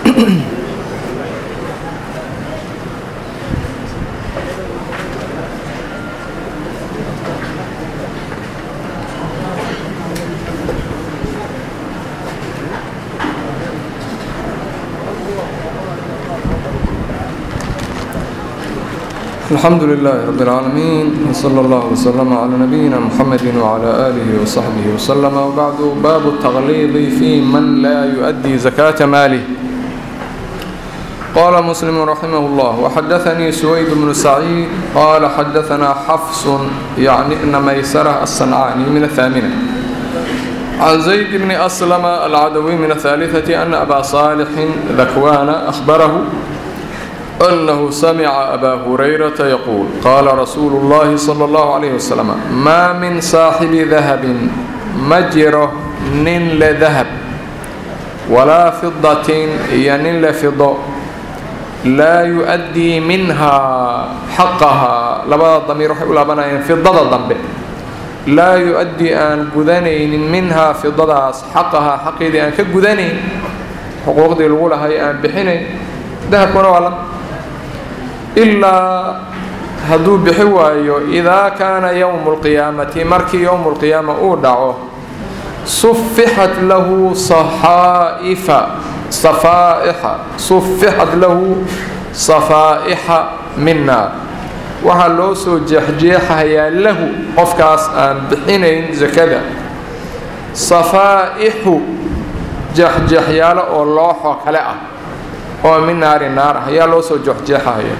الحمد لله رب العالمين وصلى الله وسلم على نبينا محمد وعلى آله وصحبه وسلم وبعد باب التغليظ في من لا يؤدي زكاة ماله قال مسلم رحمه الله وحدثني سويد بن سعيد قال حدثنا حفص يعني ابن ميسرة الصنعاني من الثامنة عن زيد بن أسلم العدوي من الثالثة أن أبا صالح ذكوان أخبره أنه سمع أبا هريرة يقول قال رسول الله صلى الله عليه وسلم ما من صاحب ذهب مجره نن لذهب ولا فضة ين لفضة لا يؤدي منها حقها لبدا ضمير وحي لابنايين فضة ضمب لا يؤدي أن قدنين منها فضة حقها حقيدي أن كقدنين حقوق دي الأولى هي أن بحنين ذهب كنا وعلم ilaa hadduu bixi waayo idaa kaana yowmu lqiyaamati markii yowmu lqiyaama uu dhaco sufixat lahu saxaa'ifa safaa'ixa sufixat lahu safaa'ixa min naar waxaa loo soo jeexjeexayaa lahu qofkaas aan bixinayn sakada safaa'ixu jeexjeexyaalo oo looxo kale ah oo min naari naar ah ayaa loo soo jeexjeexahaya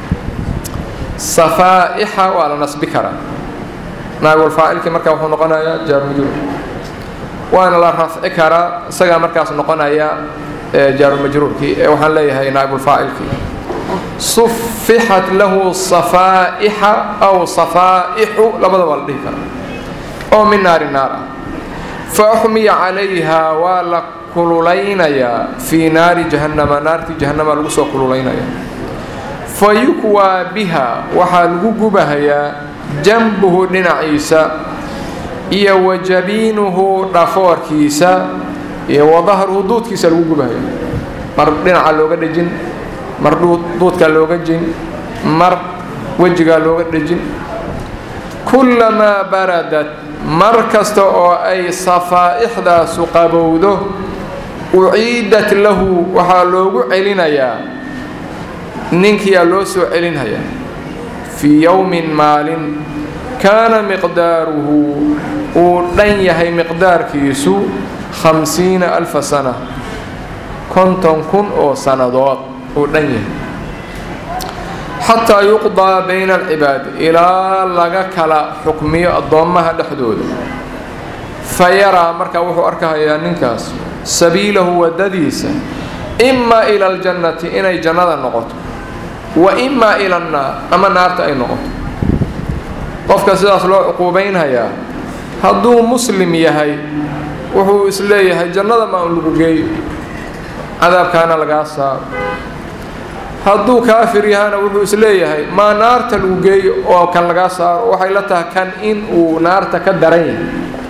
safaa'ixa waa la nasbi karaa naagulfaacilkii markaa wuxuu noqonayaa jaarumajruur waana la rafci karaa isagaa markaas noqonaya jaarumajruurkii ee waxaan leeyahay naagulfaacilkii sufixat lahu safaa'ixa aw safaa'ixu labada waa la dhihi karaa oo min naari naar ah fa uxmiya calayha waa la kululaynayaa fii naari jahannama naartii jahannama lagu soo kululaynaya fa yukwaa biha waxaa lagu gubahayaa janbuhu dhinaciisa iyo wa jabiinuhu dhafoorkiisa iyo wa dahruhu duudkiisa lagu gubahaya mar dhinaca looga dhejin mar duudkaa looga jin mar wejigaa looga dhejin kullamaa baradat mar kasta oo ay safaa'ixdaasu qabowdo uciidat lahu waxaa loogu celinayaa ninkiyaa loo soo celinhayaa fii yowmin maalin kaana miqdaaruhu uu dhan yahay miqdaarkiisu khamsiina alfa sana konton kun oo sannadood uu dhan yahay xataa yuqdaa bayna alcibaadi ilaa laga kala xukmiyo addoommaha dhexdooda fa yaraa markaa wuxuu arkahayaa ninkaas sabiilahu waddadiisa imaa ila aljannati inay jannada noqoto wa imaa ila annaar ama naarta ay noqoto qofka sidaas loo cuquubaynhayaa hadduu muslim yahay wuxuu isleeyahay jannada ma un lagu geeyo cadaabkaana lagaa saaro hadduu kaafir yahana wuxuu isleeyahay maa naarta lagu geeyo oo kan lagaa saaro waxay la tahay kan in uu naarta ka daran yahay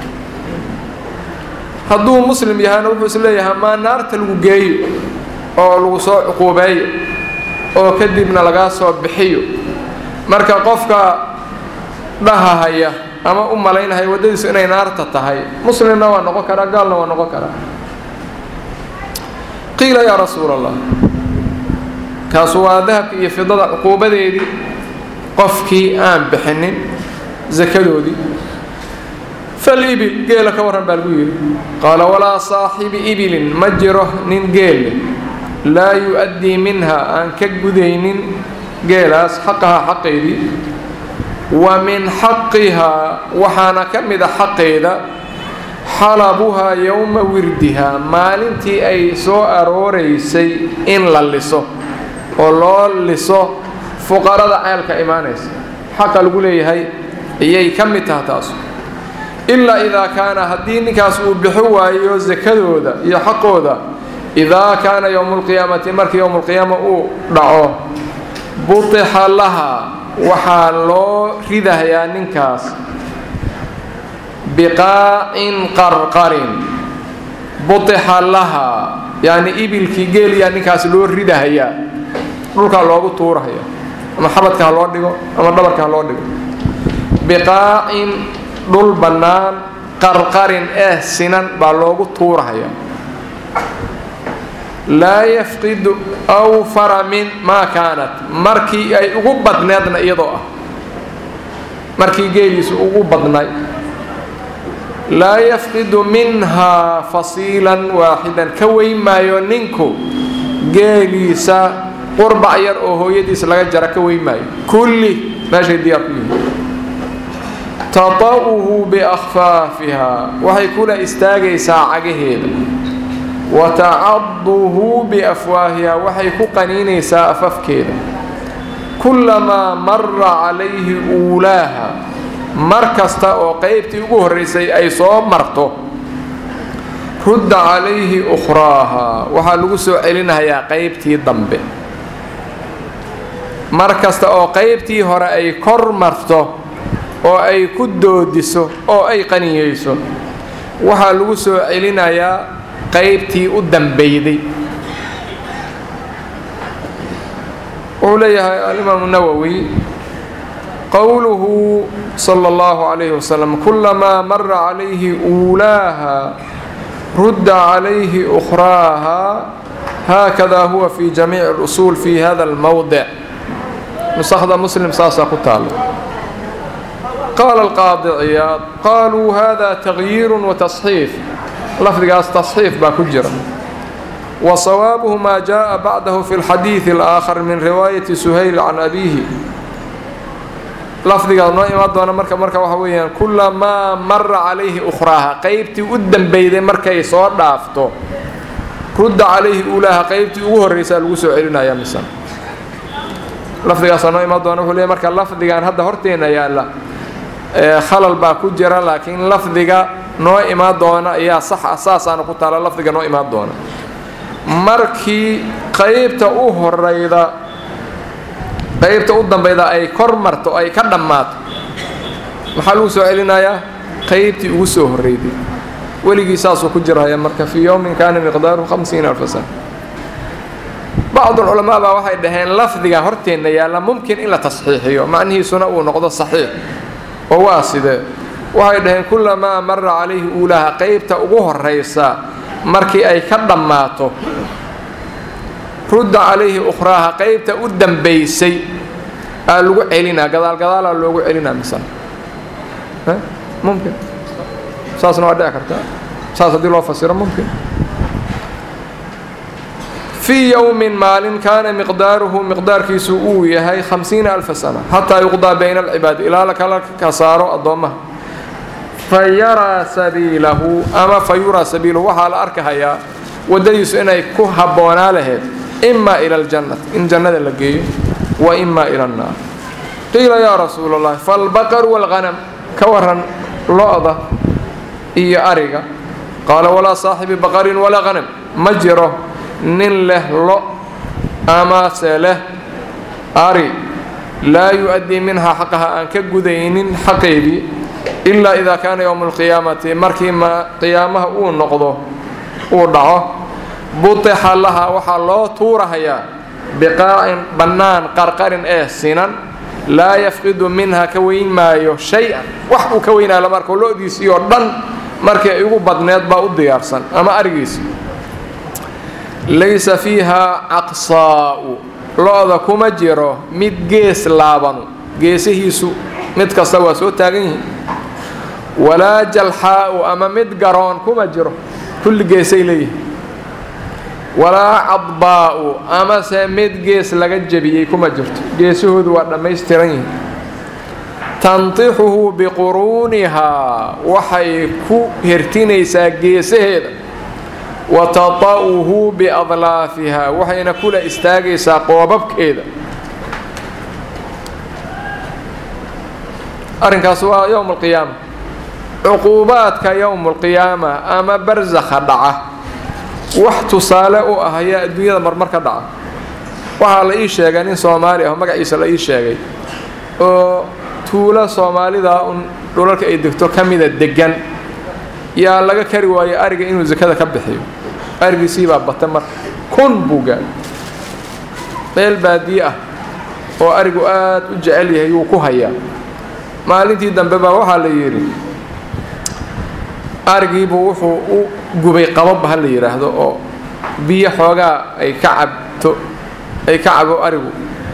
hadduu muslim yahana wuxuu isleeyahay maa naarta lagu geeyo oo lagu soo cuquubeeyo oo kadibna lagaa soo bixiyo marka qofka dhahahaya ama u malaynahaya waddadiisu inay naarta tahay muslimna waa noqon karaa gaalna waa noqon karaa qiila yaa rasuul allah kaasu waa dahabka iyo fidada cuquubadeedii qofkii aan bixinin sakadoodii falibil geela ka warran baa lagu yidhi qaala walaa saaxibi ibilin ma jiro nin geelle laa yu-addii minha aan ka gudaynin geelaas xaqahaa xaqeedii wa min xaqihaa waxaana ka mida xaqeeda xalabuhaa yowma wirdihaa maalintii ay soo arooraysay in la liso oo loo liso fuqarada ceelka imaanaysa xaqa lagu leeyahay ayay ka mid taha taas ilaa idaa kaana haddii ninkaas uu bixi waayo sakadooda iyo xaqooda idaa kaana yowmu lqiyaamati markii yowmulqiyaama uu dhaco butixa laha waxaa loo ridahayaa ninkaas biqaacin qarqarin butixa laha yacni ibilkii geeliyaa ninkaas loo ridahayaa dhulkaa loogu tuurahaya ama xabadka ha loo dhigo ama dhabarka ha loo dhigo biqaacin dhul bannaan qarqarin eh sinan baa loogu tuurahaya laa yafqidu awfara min maa kaanat markii ay ugu badneedna iyadoo ah markii geeliisu ugu badnay laa yafqidu minhaa fasiilan waaxidan ka weyn maayo ninku geeliisa qurbac yar oo hooyadiis laga jara ka weyn maayo kulli meeshay diyaar ku yihiin tata'uhu biakhfaafiha waxay kula istaagaysaa cagaheeda wa tacaduhu biafwaahiha waxay ku qaniinaysaa afafkeeda kullamaa mara calayhi uulaaha mar kasta oo qaybtii ugu horraysay ay soo marto rudda calayhi ukhraaha waxaa lagu soo celinayaa qaybtii dambe mar kasta oo qaybtii hore ay kor marto oo ay ku doodiso oo ay qaniyeyso waxaa lagu soo celinayaa qaybtii u dambeyday wuxuu leeyahay alimaamu nawowi qowluhu sala allahu calayhi wasalam kulamaa mara calayhi uulaaha rudda calayhi ukhraaha haakada huwa fi jamiici اlusuul fi hada almowdic nusakda muslim saasaa ku taala qaala alqaadi ciyaad qaluu hada tagyiiru watasxiif lafdigaas tasxiif baa ku jira wa sawaabuhu maa jaءa bacdahu fi اlxadiiثi اlآakhar min riwaayati suhayl can abiihi lafdigaas noo imaan doona marka marka waxa weeyaan kulamaa mara calayhi ukhraaha qaybtii u dambeyday markay soo dhaafto rudda calayhi ulaaha qaybtii ugu horraysaa lagu soo celinaya misan lafdigaasaa noo imaan doona wuxuu leey marka lafdigan hadda horteena yaalla khalal baa ku jira laakiin lafdiga noo imaan doona ayaa sax ah saasaana ku taala lafdiga noo imaan doona markii qaybta u horayda qaybta u dambayda ay kor marto ay ka dhammaato maxaa lagu soo celinayaa qaybtii ugu soo horreyday weligii saasuu ku jiraya marka fii yowmin kaana miqdaaruhu hamsiina alfa sana bacdulculamaa baa waxay dhaheen lafdiga horteenna yaalla mumkin in la tasxiixiyo macnihiisuna uu noqdo saxiix oo waa sidee waxay dhaheen kulamaa mara calayhi uulaha qaybta ugu horraysa markii ay ka dhammaato rudda calayhi ukhraaha qaybta u dambaysay aa lagu celinaa gadaal gadaalaa loogu celinaa misana mumkin saasna waa dhici karta saas haddii loo fasiro mumkin fii yowmin maalin kaana miqdaaruhu miqdaarkiisu uu yahay hamsiina alfa sana xataa yuqdaa bayna alcibaadi ilaa la kala ka saaro addoommaha fa yaraa sabiilahu ama fa yuraa sabiilahu waxaa la arkahayaa waddadiisu inay ku habboonaa laheyd ima ila aljannati in jannada la geeyo wa ima ila annaar qiila yaa rasuula allahi faalbaqaru waalghanam ka waran lo-da iyo ariga qaala walaa saaxibi baqarin walaa hanam ma jiro nin leh lo amase leh ari laa yu-addii minhaa xaqaha aan ka gudaynin xaqeedii ilaa idaa kaana yowmu alqiyaamati markii ma qiyaamaha uu noqdo uu dhaco butixa laha waxaa loo tuurahayaa biqaacin bannaan qarqarin ee sinan laa yafqidu minha ka weyn maayo shay-an wax uu ka weynaayo lama arko lo-diisii oo dhan markii ay ugu badneed baa u diyaarsan ama arigiisi laysa fiiha caqsaa'u lo-da kuma jiro mid gees laabanu geesihiisu mid kasta waa soo taagan yihiin walaa jalxaa'u ama mid garoon kuma jiro kulli geesay leeyihin walaa cadbaa'u amase mid gees laga jebiyey kuma jirto geesahoodu waa dhammaystiran yihiin tantixuhu biquruunihaa waxay ku hertinaysaa geesaheeda wa tata'uhu biadlaafiha waxayna kula istaagaysaa qoobabkeeda arrinkaas waa yowm alqiyaama cuquubaadka yowm alqiyaama ama barsakha dhaca wax tusaale u ah ayaa adduunyada marmar ka dhaca waxaa la ii sheegay nin soomaali ah magaciisa la ii sheegay oo tuulo soomaalida un dhulalka ay degto ka mida degan yaa laga kari waayo ariga inuu sakada ka bixiyo arigiisii baa bata marka kun buu gaadhay meel baadiye ah oo arigu aad u jecel yahay wuu ku hayaa maalintii dambe baa waxaa la yidhi arigiibuu wuxuu u gubay qabab ha la yidhaahdo oo biyo xoogaa ay ka cabto ay ka cabo arigu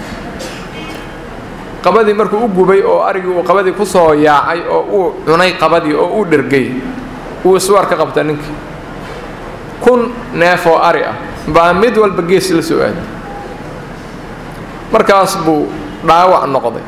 qabadii markuu u gubay oo arigii uu qabadii ku soo yaacay oo uu cunay qabadii oo uu dhergay wuu iswaar ka qabta ninkii kun neef oo ari ah baa mid walba gees la soo aaday markaas buu dhaawac noqday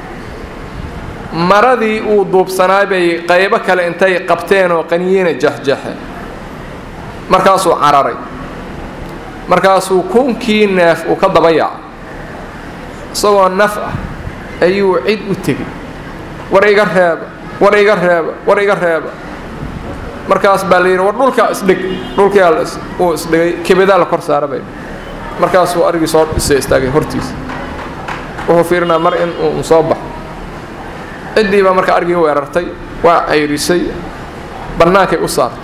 maradii uu duubsanaa bay qaybo kale intay qabteen oo qaniyeena jexjexe markaasuu cararay markaasuu kunkii neef uu ka daba yaacay isagoo naf ah ayuu cid u tegey war iga reeba war iga reeba war iga reeba markaas baa la yidhi war dhulkaa isdhig dhulkaa uu isdhigay kebadaa la kor saara bay markaasuu arigii soo isa istaagay hortiisa wuxuu fiirinaa mar in uu soo baxo ciddii baa marka arigii weerartay waa cayrisay bannaankay u saartay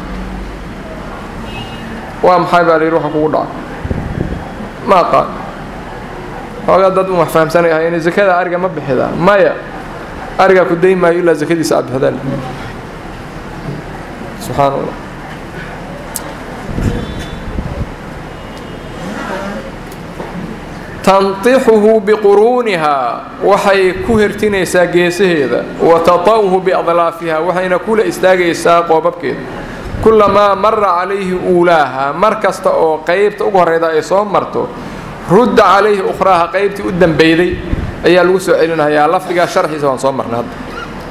waa maxay baa la yidhi waxa kugu dhacay ma aqaan xoogaa dad un wax fahamsanay ahayn zakada ariga ma bixidaa maya arigaa ku dayn maayo ilaa zakadiisa aad bixdaan subxaan allah tantixuhu biquruunihaa waxay ku hertinaysaa geesaheeda wa tata'uhu biadlaafiha waxayna kula istaagaysaa qoobabkeeda kulamaa mara calayhi uulaaha mar kasta oo qaybta ugu horreyda ay soo marto rudda calayhi ukhraaha qaybtii u dambeyday ayaa lagu soo celinayaa lafdigaa sharxiisa waan soo marnay hadda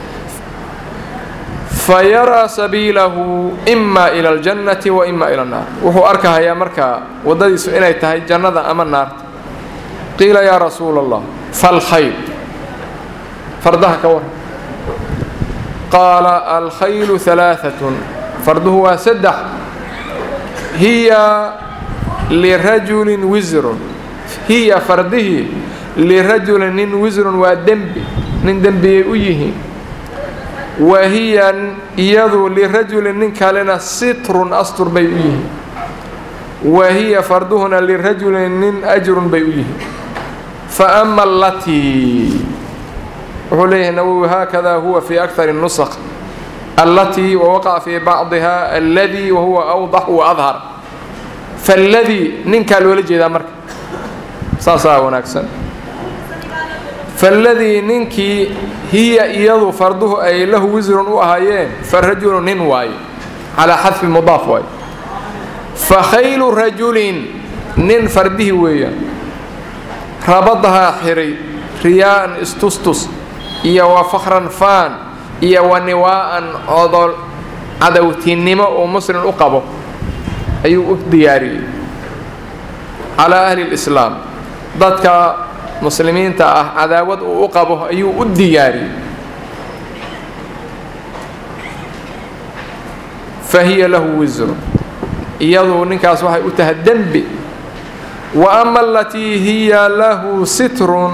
fa yaraa sabiilahu ima ila aljannati wa ima ila annaar wuxuu arkahayaa markaa waddadiisu inay tahay jannada ama naarta qiila yaa rasuula allah falkhayl fardaha ka waran qaala alkhaylu alaaatun farduhu waa saddex hiya lirajulin wisrun hiya fardihii lirajulin nin wisrun waa dembi nin dembiyay u yihiin wa hiya iyadu lirajulin nin kalena sitrun astur bay u yihiin wa hiya farduhuna lirajulin nin ajrun bay u yihiin fa ama allatii wuxuu leeyahay nawowi haakada huwa fi akar nusq allatii wawaqaca fii bacdiha alladii wahuwa awdax waadhar falladii ninkaa loola jeedaa marka saasaa wanaagsan falladii ninkii hiya iyadu farduhu ay lahu wisrun u ahaayeen fa rajulu nin waaye calaa xadfi mudaaf waaye fa khaylu rajulin nin fardihii weeyaan rabadahaa xiray riyaa'an istustus iyo wa fakhran faan iyo wa niwaa'an codol cadowtinimo uu muslim u qabo ayuu u diyaariyey calaa ahli lislaam dadka muslimiinta ah cadaawad uu u qabo ayuu u diyaariyey fa hiya lahu wisru iyadu ninkaas waxay u tahay dembi wa ama alatii hiya lahu sitrun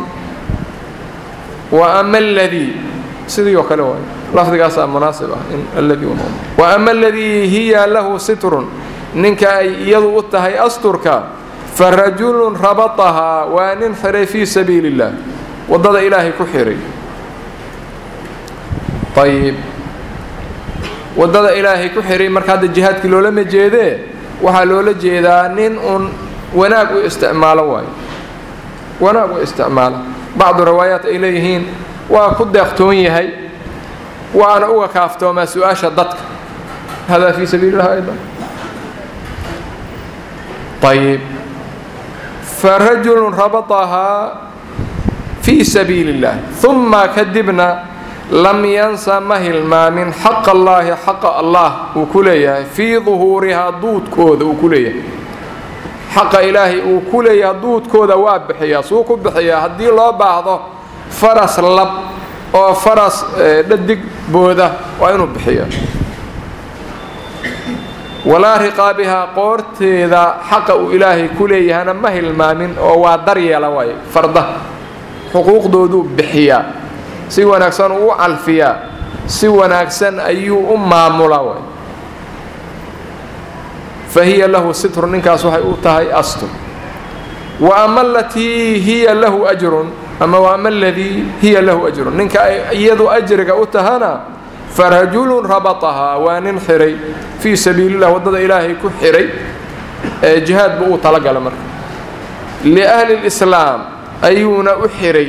wa ama aladii sidii oo kale waay lafdigaasaa munaasib ah in alladii wa ama aladii hiya lahu sitrun ninka ay iyadu u tahay asturka fa rajulun rabatahaa waa nin xiray fii sabiili اllah waddada ilaahay ku xiray ayib waddada ilaahay ku xiray marka hadda jihaadkii loolama jeedee waxaa loola jeedaa nin uun wanaag u isticmaalo waayo wanaag u isticmaalo bacdu riwaayaat ay leeyihiin waa ku deeqtoon yahay waana uga kaaftoomaa su-aasha dadka hada fii sabiili اllah aydan ayib farajulu rabatahaa fii sabiili اllah uma kadibna lam yansa ma hilmaamin xaqa allaahi xaqa allah uu ku leeyahay fii duhuurihaa duudkooda uu ku leeyahay xaqa ilaahay uu ku leeyahay duudkooda waa bixiyaa suu ku bixiyaa haddii loo baahdo faras lab oo faras dhadig booda waa inuu bixiyo walaa riqaabihaa qoorteeda xaqa uu ilaahay ku leeyahana ma hilmaamin oo waa daryeela waaye farda xuquuqdooduu bixiyaa si wanaagsan uu u calfiyaa si wanaagsan ayuu u maamulaa waay fa hiya lahu sitru ninkaas waxay u tahay astur wa ama alatii hiya lahu ajrun ama wa ama aladii hiya lahu ajrun ninka ay iyadu ajriga u tahana farajulun rabatahaa waa nin xiray fii sabiililah waddada ilaahay ku xiray ee jihaad buu uu talagala marka liahli lislaam ayuuna u xiray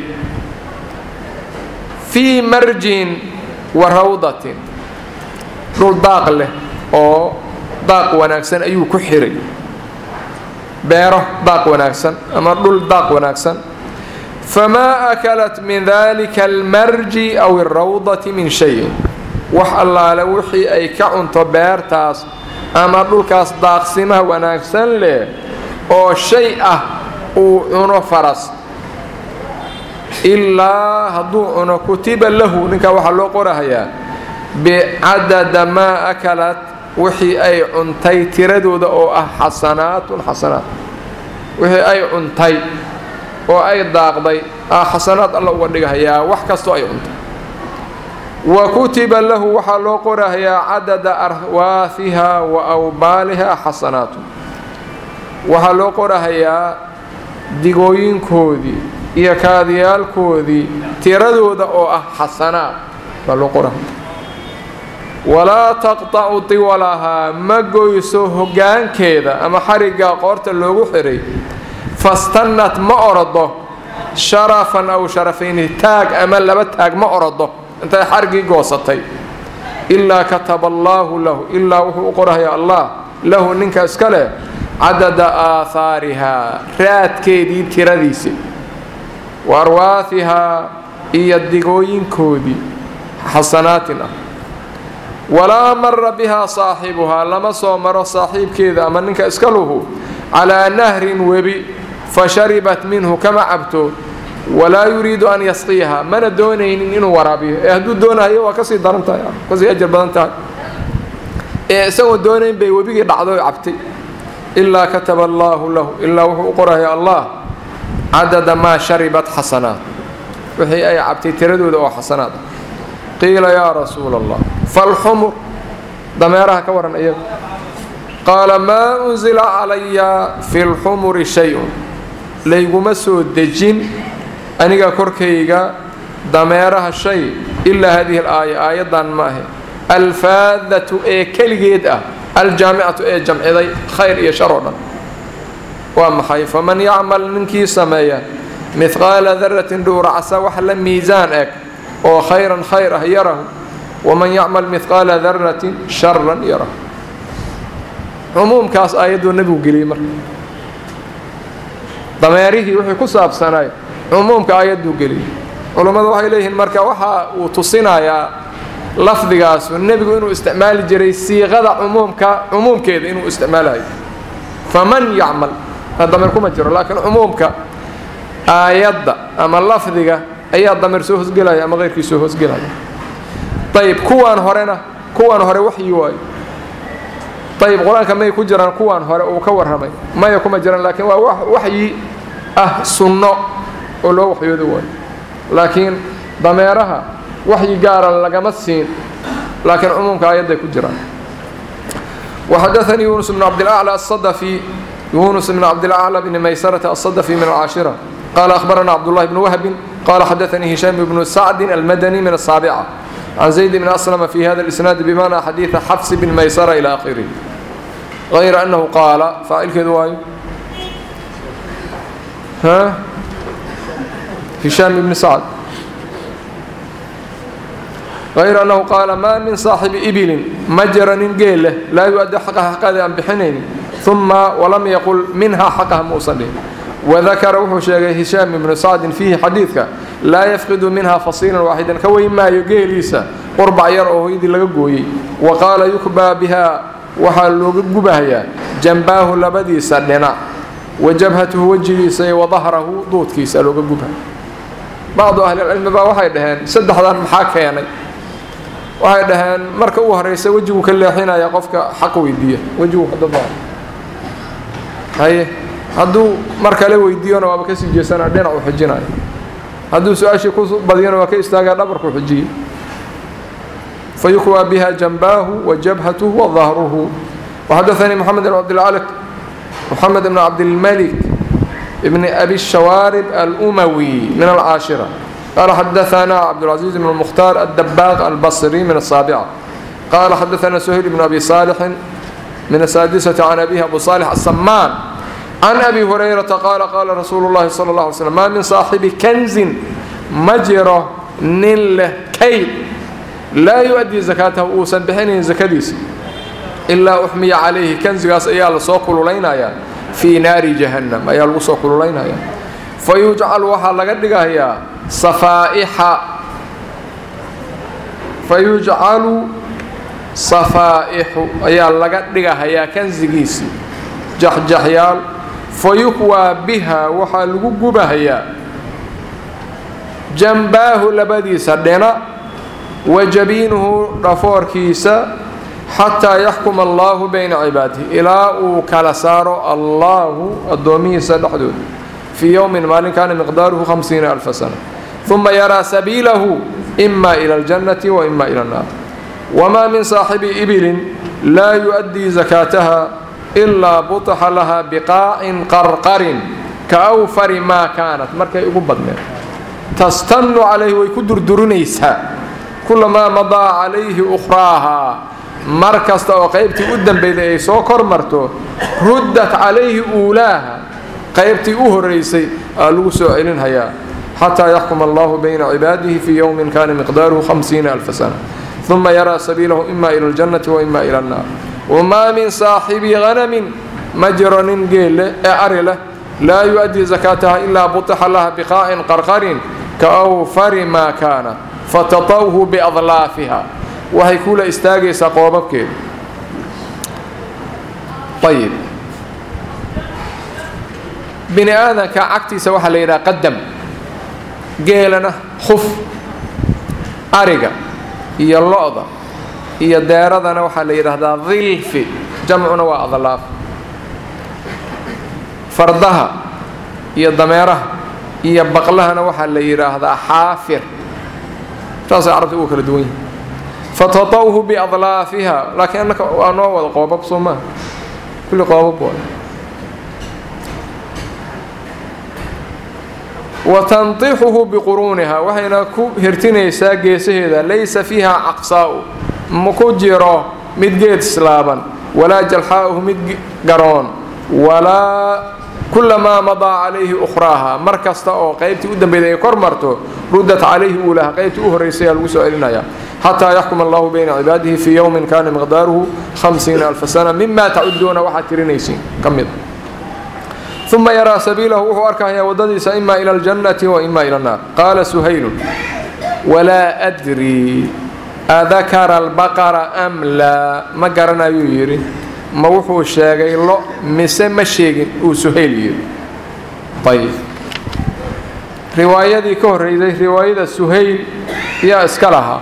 fii marjin wa rawdatin dhul daaq leh oo daaq wanaagsan ayuu ku xiray beero daaq wanaagsan ama dhul daaq wanaagsan famaa akalat min dalika almarji aw alrawdati min shayin wax allaale wixii ay ka cunto beertaas ama dhulkaas daaqsimaha wanaagsan leh oo shay ah uu cuno faras ilaa hadduu cuno kutiba lahu ninkaa waxaa loo qorahayaa bicadada maa akalat wixii ay cuntay tiradooda oo ah xasanaatun xasanaat wixii ay cuntay oo ay daaqday ah xasanaad alla uga dhigahayaa wax kastoo ay cuntay wa kutiba lahu waxaa loo qorahayaa cadada arwaahiha wa awbaaliha xasanaatun waxaa loo qorahayaa digooyinkoodii iyo kaadiyaalkoodii tiradooda oo ah xasanaad baa loo qorahaya walaa taqtacu tiwalahaa ma goyso hoggaankeeda ama xariggaa qoorta loogu xiray fastannat ma orodo sharafan aw sharafayni taag ama laba taag ma orodo intay xarigii goosatay ilaa kataba allaahu lahu ilaa wuxuu u qorahaya allah lahu ninka iska leh cadada aahaarihaa raadkeedii tiradiisi wa arwaahihaa iyo digooyinkoodii xasanaatin ah walaa mara bihaa saaxibuhaa lama soo maro saaxiibkeeda ama ninka iska luhu calaa nahrin webi fa sharibat minhu kama cabto walaa yuriidu an yasqiyaha mana doonaynin inuu waraabiyo ee hadduu doonayo waa kasii daran tahay kasii ajar badan tahay ee isagoo doonayn bay webigii dhacdo cabtay ilaa kataba allaahu lahu ilaa wuxuu u qoraya allah cadada maa sharibat xasanaat wixii ay cabtay tiradooda oo xasanaad ah qiila yaa rasuula allah falxumur dameeraha ka waran iyaga qaala maa unsila calaya fi lxumuri shay-un layguma soo dejin aniga korkayga dameeraha shay ilaa hadihi alaaya aayaddan maahe alfaadatu ee keligeed ah aljaamicatu ee jamciday khayr iyo shar oo dhan waa maxay faman yacmal ninkii sameeya mihqaala daratin dhuuracsa wax la miisaan eg oo khayran khayr ah yarahu waman yacmal mihqaala daratin sharan yarahu cumuumkaas aayadduu nebigu geliyey marka dameerihii wixii ku saabsanay cumuumka aayadduu geliyey culummadu waxay leeyihiin marka waxa uu tusinayaa lafdigaasu nebigu inuu isticmaali jiray siiqada cumuumka cumuumkeeda inuu isticmaalayo faman yacmal dameer kuma jiro laakiin cumuumka aayadda ama lafdiga ayaa dameer soo hosgelaya ama keyrkii soo hosgelaya ayib kuwaan horena kuwaan hore waxyi waayo ayib qur-aanka may ku jiraan kuwaan hore uu ka warramay maya kuma jiraan laakiin waa waxyi ah sunno oo loo waxyoodo waayo laakiin dameeraha waxyi gaara lagama siin laakiin cumuumka aayadday ku jiraan وxadaثnii yuنس بن cabdالأعلى الصdفي yuنس بن cabdالأعلى بن maysرة الصdفي من الcاشhرة qال أخبرنا cبدالله بن وهب qال xadaثnii هiشام بن سعد المdني من الصاaبعة عن زيد بن أسلم في hذا الإسناaد بmعنى xadيiث xفs بن maysرة إلى آخره غayر أنه qاaل فاacilkeedu waayo هiشام بن سعد غayr أنhu qaala maa min صaaxibi ibilin ma jira nin geel leh laa yu-addi xaqaha xaqaadi aan bixinaynin ثuma walam yaqul minhaa xaqaha muusan dhihin wadakara wuxuu sheegay hishaam ibnu sacdin fiihi xadiidka laa yafqidu minha fasiilan waaxidan ka weyn maayo geeliisa qurbac yar oo hoydii laga gooyey wa qaala yukbaa bihaa waxaa looga gubahayaa jambaahu labadiisa dhinac wa jabhatuhu wejigiisa iyo wadahrahu duudkiisa looga gubha bacdu ahlilcilmi baa waxay dhaheen saddexdan maxaa keenay waxay dhaheen marka u horeysa wejiguu ka leexinaya qofka xaq weydiiya wejigu kadaba haye hadduu mar kale weydiiyona waaba kasii jeesanaa dhinacu xijinaya hadduu su-aashii ku badiyona waa ka istaagaa dhabarku xijiyey fa yukwaa biha jambaahu wa jabhatuhu wa dahruhu وxadaثnii mxamed بn cabdilcalq mxamed bn cabdilmalik bn abi الشhawaarib alأmawi min alcaashirة qala xadaثna cabdالcaزيز bn الmkhtaar الdbaaq albصri min الsaaبcة qala xadaثna shayl bn abi صاalxi min الsaadisة can abihi abu صالح الsamaan can abi hurayrata qaala qaala rasuulu اllahi salى اله alay slm maa min saaxibi kanzin ma jiro nin leh kayd laa yu-adii zakaatahu uusan bixinayn sakadiisa ilaa uxmiya calayhi kanzigaas ayaa lasoo kululaynaya fii naari jahannam ayaa lagu soo kululaynaya fa yujcalu waxaa laga dhigayaa safaa'ixa fa yujcalu safaa'ixu ayaa laga dhigahayaa kanzigiisii jaxjaxyaal fa yukwaa biha waxaa lagu gubahayaa jambaahu labadiisa dhina wa jabiinuhu dhafoorkiisa xataa yaxkuma allaahu bayna cibaadihi ilaa uu kala saaro allaahu addoomihiisa dhexdooda fii yowmin maalin kaana miqdaaruhu hamsiina alfa sana uma yaraa sabiilahu ima ila aljannati wa ima ila annaar wamaa min saaxibi ibilin laa yu-addii zakaataha ilaa butaxa laha biqaacin qarqarin ka awfari maa kaanat markay ugu badneed tastannu calayhi way ku durdurinaysaa kulamaa madaa calayhi ukhraahaa mar kasta oo qaybtii u dambeyday ay soo kor marto ruddat calayhi uulaaha qaybtii u horaysay aa lagu soo celinhayaa xataa yaxkuma allahu bayna cibaadihi fii yowmin kana miqdaaruhu hamsiina alfa sana uma yaraa sabiilahu ima ila aljannati wa ima ila annaar wamaa min saaxibi hanamin ma jiro nin geelle ee ari leh laa yu-addii zakaataha ilaa butixa laha biqaa'in qarqarin ka awfari maa kaana fatatawhu biadlaafiha waxay kula istaagaysaa qoobabkeeda ayib bini aadanka cagtiisa waxaa la yidhaha qadam geelana khuf ariga iyo lo-da iyo deeradana waxaa la yidhaahdaa dilfi jamcuna waa adlaaf fardaha iyo dameeraha iyo baqlahana waxaa la yidhaahdaa xaafir saasay carabta ugu kala duwan yihin fatatawhu biadlaafiha laakiin annaka waa noo wada qoobab soo maaha kulli qoobab waay wa tantixuhu biquruuniha waxayna ku hirtinaysaa geesaheeda laysa fiiha caqsaa'u ma ku jiro mid geed islaaban walaa jalxaa'uhu mid garoon walaa kulamaa madaa calayhi ukhraaha mar kasta oo qaybtii u dambeyday ay kor marto ruddat calayhi uulaha qaybtii u horraysay aa lagu soo celinaya xataa yaxkuma allahu bayna cibaadihi fii yowmin kana miqdaaruhu hamsiina alfa sana mima tacuduuna waxaad tirinaysiin ka mid uma yaraa sabiilahu wuxuu arkahayaa waddadiisa ima ila aljannati wa ima ila annaar qaala suhaylun walaa adrii adakara albaqara am laa ma garanayuu yidhi ma wuxuu sheegay lo mise ma sheegin uu suhayl yidhi ayib riwaayadii ka horreysay riwaayada suhayl yaa iska lahaa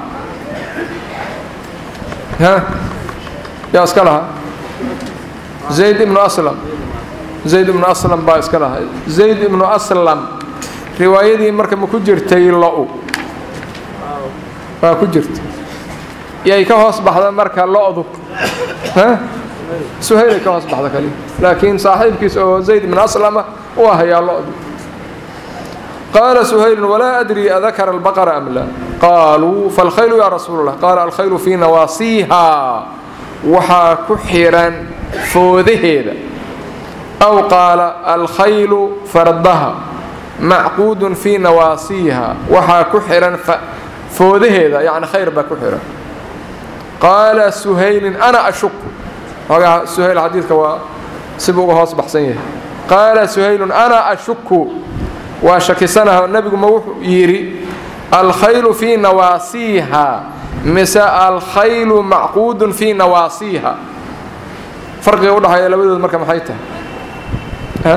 yaa iska lahaa zayd ibnu aslam zayd ibnu aslam baa iska lahaa zayd ibnu aslam riwaayadii marka ma ku jirtay lo-u waa ku jirta yay ka hoos baxda marka lo-du suhaylay ka hoos baxda kaliya laakiin saaxiibkiis oo zayd ibnu aslama u ahayaa lo-du qaala suhaylun walaa adrii adakara albaqara am laa qaaluu falkhaylu yaa rasuul allah qaala alkhaylu fii nawaasiiha waxaa ku xiran foodaheeda aw qaala alkhaylu fardaha macquudun fii nawaasiiha waxaa ku xihan foodaheeda yacni khayr baa ku xihan qaala suhaylin ana ashuku xoogaa suhayl xadiidka waa sibuu uga hoos baxsan yahay qaala suhaylun ana ashuku waa shakisanaha nebigu ma wuxuu yidhi alkhaylu fii nawaasiiha mise alkhaylu macquudun fii nawaasiiha farqiga udhaxeeya labadood marka maxay tahay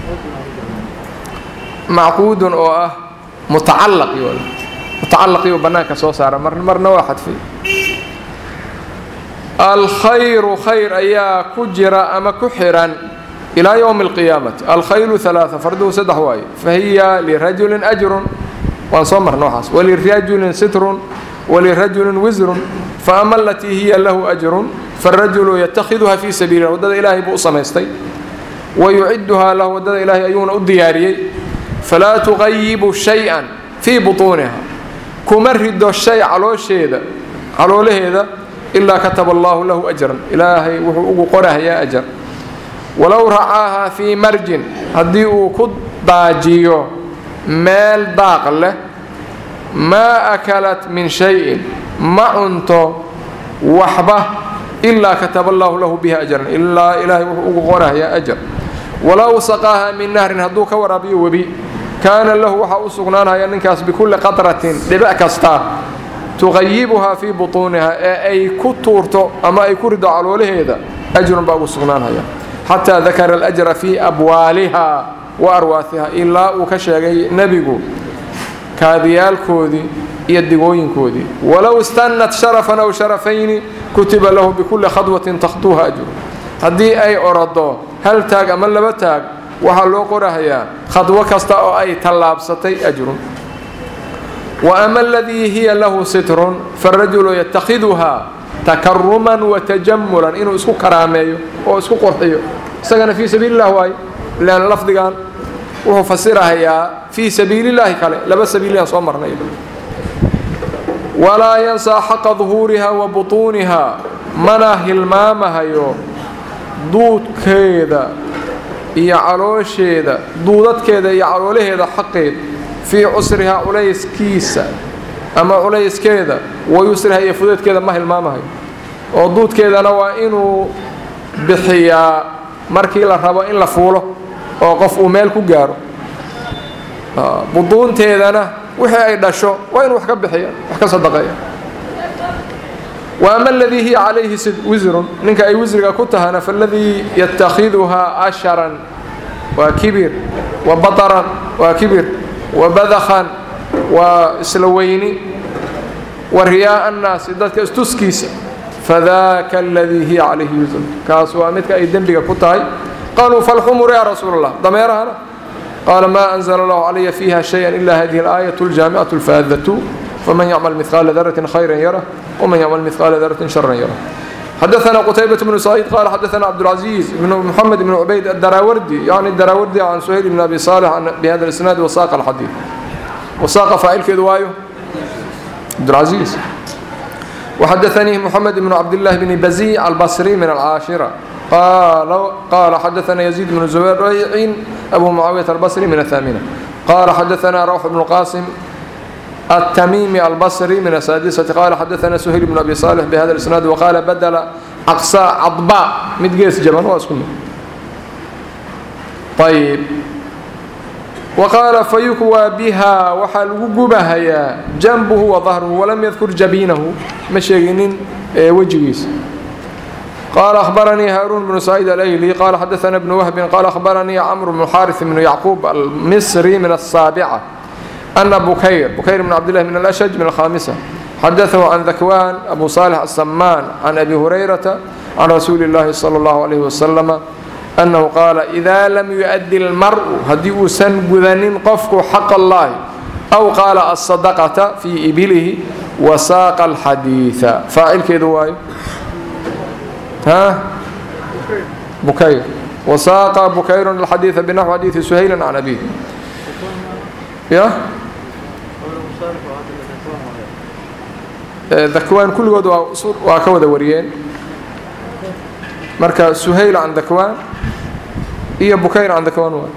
macquudun oo ah mutacallaqi mutacallaqiyuu bannaanka soo saara mar marna waa xadfay alkhayru khayr ayaa ku jira ama ku xihan ilaa yowmi alqiyaamati alkhaylu alaaa farduhu saddex waaye fahiya lirajulin ajrun waan soo marna waxaas walirajulin sitrun walirajulin wisrun faama alatii hiya lahu ajrun faarajulu yatakhiduha fii sabiililah waddada ilaahay buu u samaystay wa yuciduhaa lahu waddada ilaahay ayuuna u diyaariyey falaa tuqayibu shay-an fii butuuniha kuma rido shay caloosheeda caloolaheeda ilaa kataba allaahu lahu ajran ilaahay wuxuu ugu qorahayaa ajar walow racaaha fii marjin haddii uu ku daajiyo meel daaq leh maa akalat min shayin ma cunto waxba ilaa kataba allaahu lahu biha ajran ilaa ilaahay wuxuu ugu qorahayaa ajar walow saqaaha min nahrin hadduu ka waraabiyo webi kaana lahu waxaa u sugnaanaya ninkaas bikulli qatratin dhibic kasta tuqayibuhaa fii butuuniha ee ay ku tuurto ama ay ku rido caloolaheeda ajrun baa ugu sugnaanhaya xataa dakara alajra fii abwaaliha wa arwaasiha ilaa uu ka sheegay nebigu kaadiyaalkoodii iyo digooyinkoodii walow istannat sharafan aw sharafayni kutiba lahu bikulli khadwatin takhtuuha ajru haddii ay orado hal taag ama laba taag waxaa loo qorahayaa khadwo kasta oo ay tallaabsatay ajrun wa ama aladii hiya lahu sitrun faarajulu yatakhiduhaa takaruman wa tajamulan inuu isku karaameeyo oo isku qurxiyo isagana fii sabiili illah waayo ilaan lafdigan wuxuu fasirahayaa fii sabiilillaahi kale laba sabiililaan soo marnay walaa yansaa xaqa duhuuriha wa butuuniha mana hilmaamahayo duudkeeda iyo caloosheeda duudadkeeda iyo caloolaheeda xaqeed fii cusrihaa culayskiisa ama culayskeeda wa yusriha iyo fudeedkeeda ma hilmaamahayo oo duudkeedana waa inuu bixiyaa markii la rabo in la fuulo oo qof uu meel ku gaaro buduunteedana wixii ay dhasho waa inuu wax ka bixiya wax ka sadaqeeya wa ama aladii hiya calayhi wisrun ninka ay wisriga ku tahana faaladii yatakhiduhaa asharan waa kibir wa bataran waa kibir wa badakhan waa isla weyni wa riyaaa annaasi dadka istuskiisa fadaaka aladii hiya calayhi wisrun kaas waa midka ay dembiga ku tahay qaluu falxumur ya rasuul allah dameerahana qaala maa anzla allahu calaya fiiha shaya ila hadihi alaayat aljaamicatu alfaadatu faman yacmal midqaala daratin khayra yarah wman yacmal midqaala daratin sharan yarah xadaثna qtaybaة bnu saciid qala xadaثna cabdاlcaزiiz bn mxamed bn cubayd adaraawardi yani daraawardi can suhayl bn abi salix bhada isnaad wasaaqa alxadiid wasaaqa faacilkeedu waayo cabdاlcaزiiz وxadaثanii mxamed bn cabdالlahi bn bazic albصri min alcaashira qala xadaثna yزيid bn zubaycin abu mucaawiyaة albصri min aلثaamina qala xadaثna rawx bn qasim التميمي البصري من السادسة قال حدثنا سهيل بن أبي صالح بهذا الإسناد وقال بدل أقصى عضباء مدقيس جبن واسكن طيب وقال فيكوى بها وحال وقبها يا جنبه وظهره ولم يذكر جبينه مشيغين وجهيس قال أخبرني هارون بن سعيد الأيلي قال حدثنا ابن وهب قال أخبرني عمرو بن حارث بن يعقوب المصري من السابعة أن بكير بكير بن عبد الله من الأشج من الخامسة حدثه عن ذكوان أبو صالح السمان عن أبي هريرة عن رسول الله صلى الله عليه وسلم أنه قال إذا لم يؤدي المرء هدي سن قذنين قفك حق الله أو قال الصدقة في إبله وساق الحديث فاعل كذواي ها بكير وساق بكير الحديث بنحو حديث سهيل عن أبيه يا dakwaan kulligood waa ka wada wariyeen marka suhayl can dakwaan iyo bukayr can dakwaan waa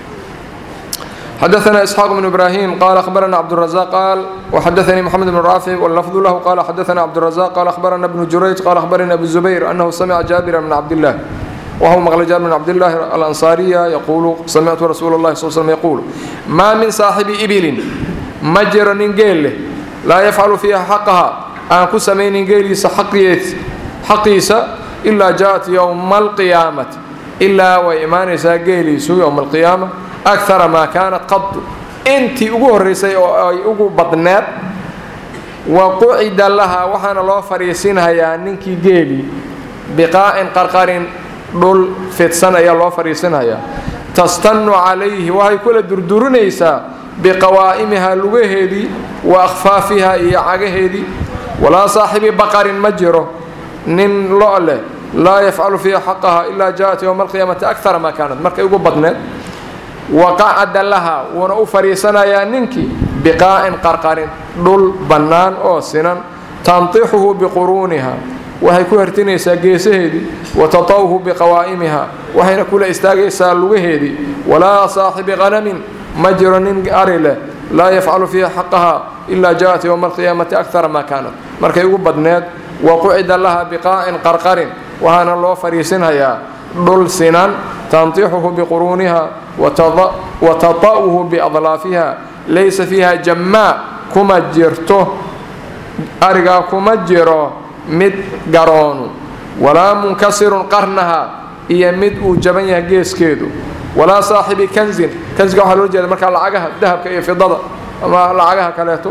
حدثنا إسحاق بن إبراهيم قال أخبرنا عبد الرزاق قال وحدثني محمد بن رافع واللفظ له قال حدثنا عبد الرزاق قال أخبرنا ابن جريج قال أخبرنا أبو الزبير أنه سمع جابر بن عبد الله وهو مغلى جابر بن عبد الله الأنصارية يقول سمعت رسول الله صلى الله عليه وسلم يقول ما من صاحب إبل مجر ننجيل لا يفعل فيها حقها أن كسمين ننجيليس حقيس إلا جاءت يوم القيامة إلا وإيمان ساقيليس يوم القيامة أكثر ما كانت قط أنت أقول رسي أقول بطنات وقعد لها وحنا الله فريسينها يا ننكي جيلي بقاء قرقر dhul fidsan ayaa loo fadhiisanayaa tastannu calayhi waxay kula durdurinaysaa biqawaa'imihaa lugaheedii wa akhfaafihaa iyo cagaheedii walaa saaxibi baqarin ma jiro nin lo leh laa yafcalu fiiha xaqaha ilaa jaaءat ywma alqiyaamati akara maa kaanat markay ugu badneed waqacada laha wuuna u fadhiisanayaa ninkii biqaa'in qarqarin dhul bannaan oo sinan tantixuhu biquruuniha waxay ku hertinaysaa geesaheedii wa tatawhu biqawaa'imiha waxayna kula istaagaysaa lugaheedii walaa saaxibi qanamin ma jiro nin ari leh laa yafcalu fiiha xaqaha ilaa jaaءat ywma alqiyaamati akara maa kaanat markay ugu badneed waqucida laha biqaa'in qarqarin waxaana loo fadhiisinhayaa dhul sinan tantixuhu biquruuniha wa tata'uhu biadlaafiha laysa fiiha jammaa kuma jirto arigaa kuma jiro mid garoonu walaa munkasirun qarnaha iyo mid uu jaban yahay geeskeedu walaa saaxibi kanzin kanziga waxaa loo jeeda markaa lacagaha dahabka iyo fidada ama lacagaha kaleeto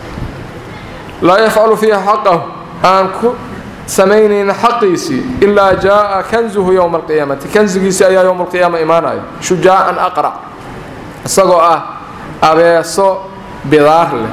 laa yafcalu fiiha xaqahu aan ku samaynayna xaqiisii ilaa jaaءa kanzuhu yowma alqiyaamati kanzigiisii ayaa yowma alqiyaama imaanaya shujaacan aqrac isagoo ah abeeso bidaar leh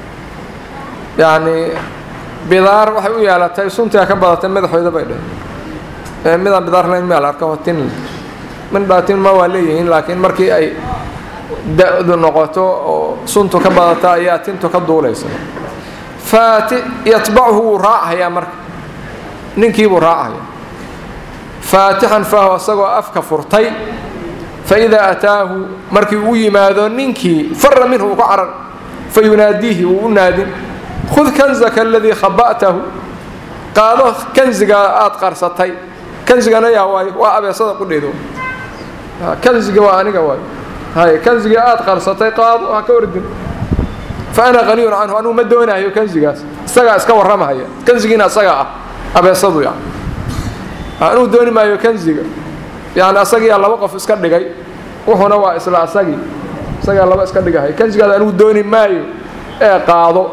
yacnii bidaar waxay u yeelatay suntiga ka badatay madaxooda bay dheh midaan bidaar layn meel arka oo tin leh mindhaa tin ma waa leeyihiin laakiin markii ay da-du noqoto oo suntu ka badata ayaa tintu ka duulaysa faati yatbachu wuu raachayaa marka ninkiibuu raacaya faatixan faahu isagoo afka furtay faidaa ataahu markii uu yimaado ninkii fara minhu uu ka carar fayunaadiihi wuu u naadin khud kanzaka aladii khaba'tahu qaado kanzigaa aada qarsatay kanzigana yaa waayo waa abeesada qudheedo kanziga waa aniga waayo hay kanziga aada qarsatay qaado ha ka ordin fa ana qaniyun canhu anugu ma doonayo kanzigaas isagaa iska warramahaya kanzigiina isagaa ah abeesadu yani anugu dooni maayo kanziga yani asagiyaa laba qof iska dhigay wuxuuna waa isla asagii isagaa laba iska dhigahay kanzigaas anugu dooni maayo ee qaado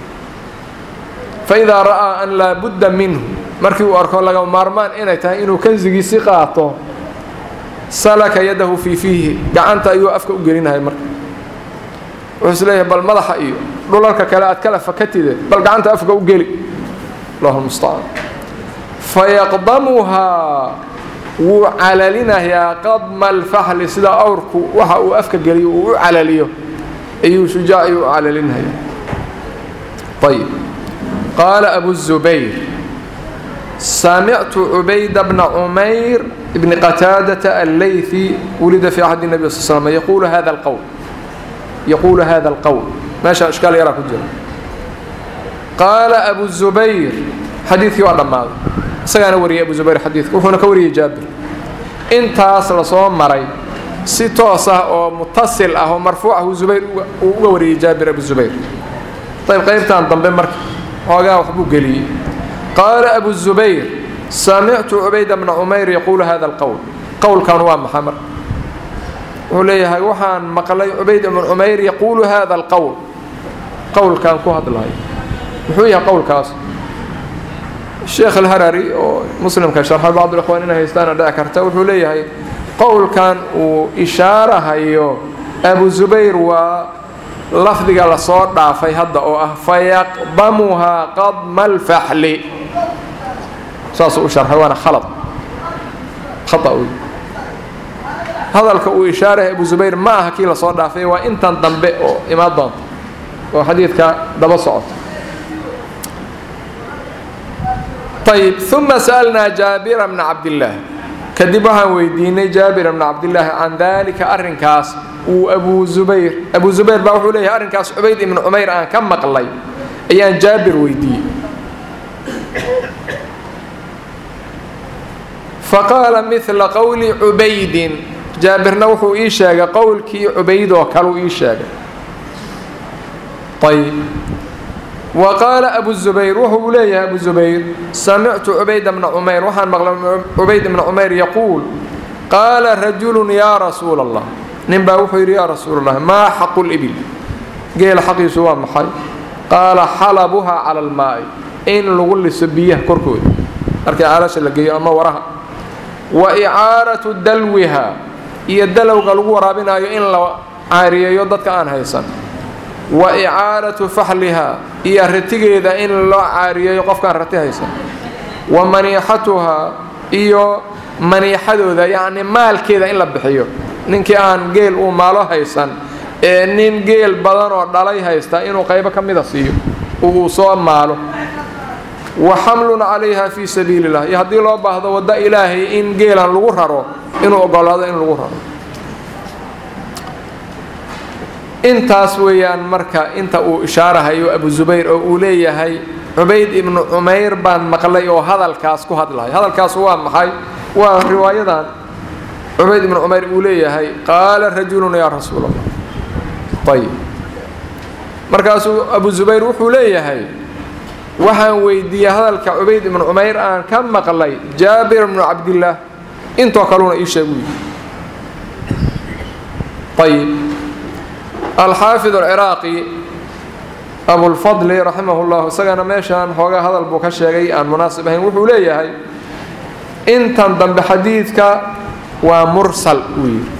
fa idaa ra'aa an laa budda minhu markii uu arko laga maarmaan inay tahay inuu kanzigiisi qaato salaka yadahu fii fiihi gacanta ayuu afka u gelinahay marka wuxuu is leeyahay bal madaxa iyo dhulalka kale aad kala fakatide bal gacanta afka u geli allahu lmustacaan fayaqdamuhaa wuu calalinayaa qadma alfaxli sida awrku waxa uu afka geliyo uu u calaliyo ayuu shujaac ayuu u calalinaya ayb qaala abu zubayr samictu cubayda bna cumayr bni qataadata allaythi wulida fi axdi nabi sal slm yaquulu hada alqowl yaquulu hada alqowl meesha ishkaal yaraa ku jira qaala abu zubayr xadiidkii waa dhammaaday isagaana wariyay abu zubayr xadiidka wuxuuna ka wariyey jaabir intaas lasoo maray si toos ah oo mutasil ah oo marfuuc ah zubayr uu uga wariyey jaabir abu zubayr ayb qaybtan dambe marka xoogaa waxbuu geliyey qaala abu zubayr samictu cubayda bna cumayr yaquulu hada alqowl qowlkan waa maxa marka wuxuu leeyahay waxaan maqlay cubayd bnu cumayr yaquulu hada alqowl qowlkan ku hadlayo muxuu yahay qowlkaas sheekh alharari oo muslimka sharxa bacdulikhwaan inay haystaana dhici karta wuxuu leeyahay qowlkan uu ishaarahayo abu zubayr waa lafdiga lasoo dhaafay hadda oo ah fayaqdamuhaa qadma alfaxli saasuu u sharxay waana khalad khata wey hadalka uu ishaarahay abu zubayr ma aha kii lasoo dhaafay waa intan dambe oo imaan doonta oo xadiidka daba socota ayb uma sa'alnaa jaabira bna cabdillaah kadib waxaan weydiinay jaabira bna cabdillaahi can daalika arrinkaas uu abu zubayr abu zubayr baa wuxuu leeyahay arrinkaas cubayd ibnu cumayr aan ka maqlay ayaan jaabir weydiiyey faqaala midla qowli cubaydin jaabirna wuxuu ii sheegay qowlkii cubayd oo kaleu ii sheegay ayb wa qaala abu zubayr wuxuu leeyahay abu zubayr samictu cubayda bna cumayr waxaan maqlay cubayd bna cumayr yaquul qaala rajulun yaa rasuula allah nin baa wuxuu yidhi yaa rasuula allah maa xaqu libil geela xaqiisu waa maxay qaala xalabuhaa cala almaa'i in lagu liso biyaha korkooda markii caalasha la geeyo ama waraha wa icaaratu dalwiha iyo dalowga lagu waraabinayo in la caariyeeyo dadka aan haysan wa icaaratu faxliha iyo ratigeeda in loo caariyeeyo qofkaan rati haysan wa maniixatuhaa iyo maniixadooda yacni maalkeeda in la bixiyo ninkii aan geel uu maalo haysan ee nin geel badan oo dhalay haysta inuu qaybo ka mida siiyo uu soo maalo wa xamlun calayha fii sabiili illah iyo haddii loo baahdo waddo ilaahay in geelan lagu raro inuu ogolaado in lagu raro intaas weeyaan marka inta uu ishaarahayo abu zubayr oo uu leeyahay cubayd ibnu cumayr baan maqlay oo hadalkaas ku hadlahay hadalkaas waa maxay waa riwaayadan cubayd ibnu cumayr uu leeyahay qaala rajulun yaa rasuul allah ayib markaasuu abu zubayr wuxuu leeyahay waxaan weydiiyey hadalka cubayd ibnu cumayr aan ka maqlay jaabir ibnu cabdillaah intoo kaluna ii sheeg uu ayib alxaafid alciraaqi abulfadli raximah llah isagana meeshaan xoogaa hadal buu ka sheegay aan munaasib ahayn wuxuu leeyahay intan dambe xadiidka waa mursal uu yidhi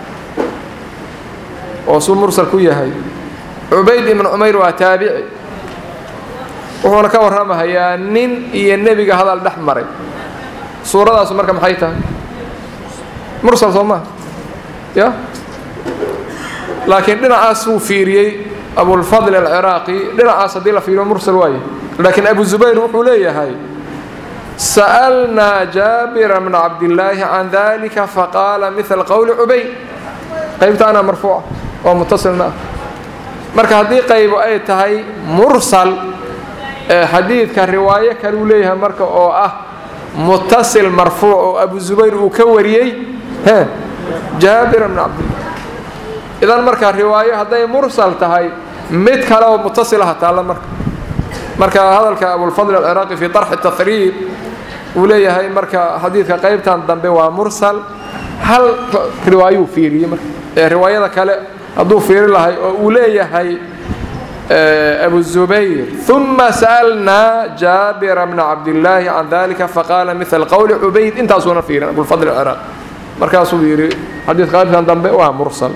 oo suu mursal ku yahay cubayd ibnu cumayr waa taabici wuxuuna ka warramahayaa nin iyo nebiga hadal dhex maray suuradaasu marka maxay tahay mursal soo maha ya laakiin dhinacaas wuu fiiriyey abulfadl alciraaqi dhinacaas haddii la fiiriyo mursal waaye laakiin abu zubayr wuxuu leeyahay sa'alnaa jaabira bna cabdillaahi can dalika faqaala mila qowli cubayd qaybtaana marfuuca oo mutasilna ah marka haddii qaybo ay tahay mursal xadiidka riwaayo kaleu leeyahay marka oo ah mutasil marfuuc oo abu zubayr uu ka wariyey he jaabira bna cabdillah idan marka riwaayo hadday mursal tahay mid kale oo mutasilaha taalla marka marka hadalka abulfadl alciraaqi fii طarxi tahriib uu leeyahay marka xadiidka qaybtan dambe waa mursal hal riwaayuu fiiriyey marka ee riwaayada kale hadduu fiiri lahay oo uu leeyahay abu zubayr ثuma sa'alnaa jaabira bna cabdillaahi can dalika faqaala mila qowli cubayd intaasuuna fiirin abulfadl alciraaqi markaasuu yidhi xadiidka qaybtan dambe waa mursal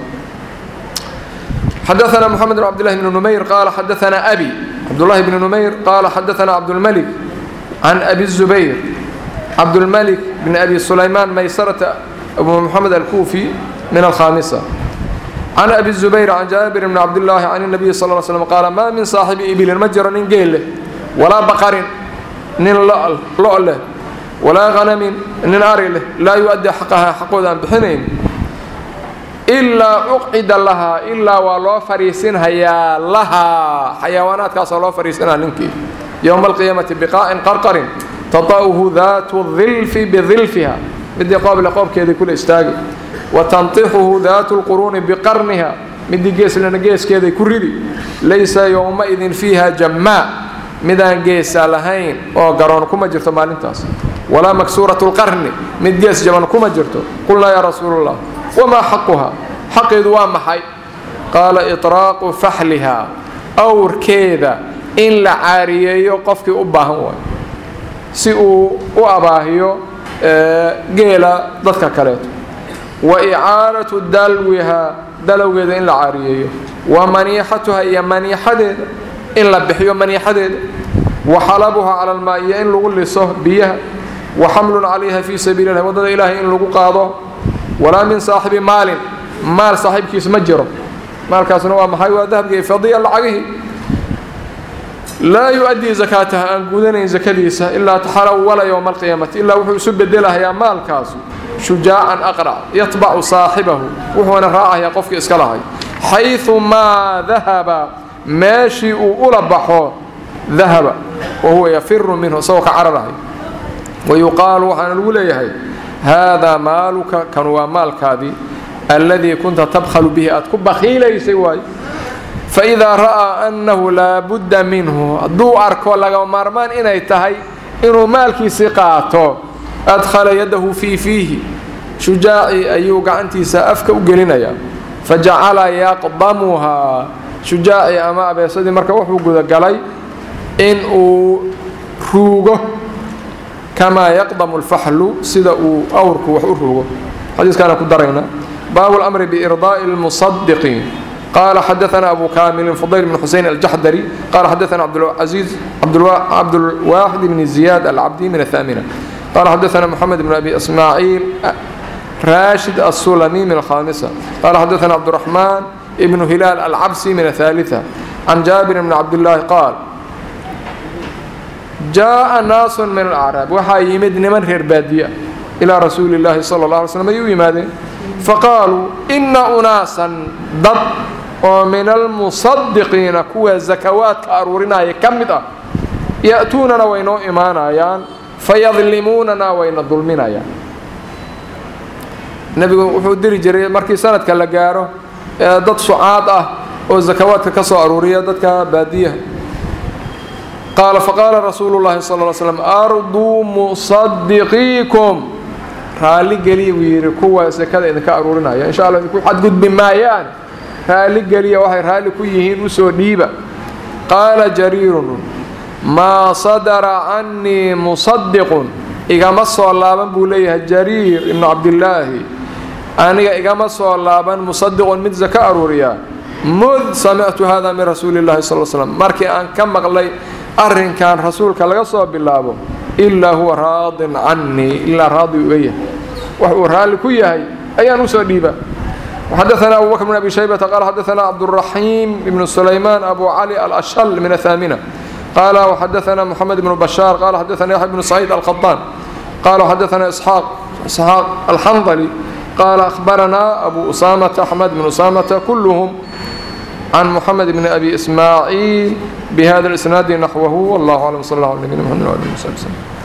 xdثna mحamed بن cbd للh بن نmayr qala xadaثna أbي cabdالlahi بن نmayr qala xadaثna cabdالmلك عan أbi الزubayr cabdالmلك بn أbi سulayman maysرة أbu mحamed الكوفي min الkhاmسة عan أbi الزubayr عan jaaبir بn cabdالlahi عan النabiي صلى اه sلم qaala ma min صaaxibi ibilin ma jiro nin geel leh walaa baqarin nin lo' leh walaa غanamin nin ari leh laa yu-adي xaqaha xaqooda aan bixinayn ilaa uqcida lahaa ilaa waa loo fariisinhayaa lahaa xayawaanaadkaasoo loo fariisinaa ninkii yowma alqiyaamati biqaa'in qarqarin tata'uhu daatu dilfi bidilfiha midii qooble qoobkeedii kula istaagi wa tantixuhu daatu lquruuni biqarniha midii geeslana geeskeeday ku ridi laysa yowmaidin fiiha jammaa midaan geesa lahayn oo garoon kuma jirto maalintaas walaa maksuuratu lqarni mid gees jaban kuma jirto qulnaa yaa rasuulu llah wamaa xaquhaa xaqeedu waa maxay qaala iطraaqu faxlihaa awrkeeda in la caariyeeyo qofkii u baahan waayo si uu u abaahiyo geela dadka kaleeto wa icaaratu dalwihaa dalowgeeda in la caariyeeyo wa maniixatuha iyo maniixadeeda in la bixiyo maniixadeeda wa xalabuhaa cala almaa iyo in lagu liso biyaha wa xamlun calayha fii sabiili lah waddada ilaahay in lagu qaado walaa min saaxibi maalin maal saaxiibkiis ma jiro maalkaasna waa maxay waa dahabkii fadiya lacagihii laa yu-addii zakaataha aan gudanayn zakadiisa ilaa taxalawala yowma alqiyaamati ilaa wuxuu isu bedelahayaa maalkaasu shujaacan aqrac yatbacu saaxibahu wuxuuna raacayaa qofkii iska lahay xayثu maa dahaba meeshii uu ula baxo dahaba wa huwa yafiru minhu isagoo ka cararahay wayuqaalu waxaana lagu leeyahay haadaa maaluka kan waa maalkaadii alladii kunta tabkhalu bihi aad ku bakhiilaysay waayo faidaa ra'aa annahu laa budda minhu hadduu arko laga maarmaan inay tahay inuu maalkiisii qaato adkhala yadahu fii fiihi shujaacii ayuu gacantiisa afka u gelinayaa fajacala yaqdamuhaa shujaacii ama abeesadii marka wuxuu gudagalay in uu ruugo kamaa yaqdamu alfaxlu sida uu awrku wax u ruugo xadiiskaana ku darayna baabu lamri biirdaa'i lmusadiqiin قال حدثنا أبو كامل فضيل بن حسين الجحدري قال حدثنا عبد العزيز عبد, الوا... عبد الواحد بن زياد العبدي من الثامنة قال حدثنا محمد بن أبي إسماعيل راشد السلمي من الخامسة قال حدثنا عبد الرحمن ابن هلال العبسي من الثالثة عن جابر بن عبد الله قال جاء ناس من الأعراب وحا يمد نمن غير بادية إلى رسول الله صلى الله عليه وسلم يمادين فقالوا إن أناسا ضد ومن المصدقين كوا زكوات كأرورنا يكمد يأتوننا وينو إيمانا يان فيظلموننا وين الظلمنا يان nebigu wuxuu diri jiray markii sanadka la gaaro ee dad sucaad ah oo zakawaadka ka soo aruuriya dadka baadiyaha qaala faqaala rasuulu llahi sal ly slam arduu musadiqiikum raalli geliya buu yidhi kuwa sakada idinka aruurinaya insha alla idinku xadgudbi maayaan raalli geliya waxay raalli ku yihiin usoo dhiiba qaala jariirun maa sadara cannii musadiqun igama soo laaban buu leeyahay jariir ibnu cabdillaahi aniga igama soo laaban musadiqun mid zaka aruuriya mud samictu hada min rasuuli llahi sal slam markii aan ka maqlay arrinkan rasuulka laga soo bilaabo ilaa huwa raadin cannii ilaa raadi uga yahay wax uu raalli ku yahay ayaan usoo dhiiba وحدثنا أبو بكر بن أبي شيبة قال حدثنا عبد الرحيم بن سليمان أبو علي الأشل من الثامنة قال وحدثنا محمد بن بشار قال حدثنا يحيى بن سعيد القطان قال حدثنا إسحاق إسحاق الحنظلي قال أخبرنا أبو أسامة أحمد بن أسامة كلهم عن محمد بن أبي إسماعيل بهذا الإسناد نحوه والله أعلم صلى الله عليه وسلم محمد وعلى آله وسلم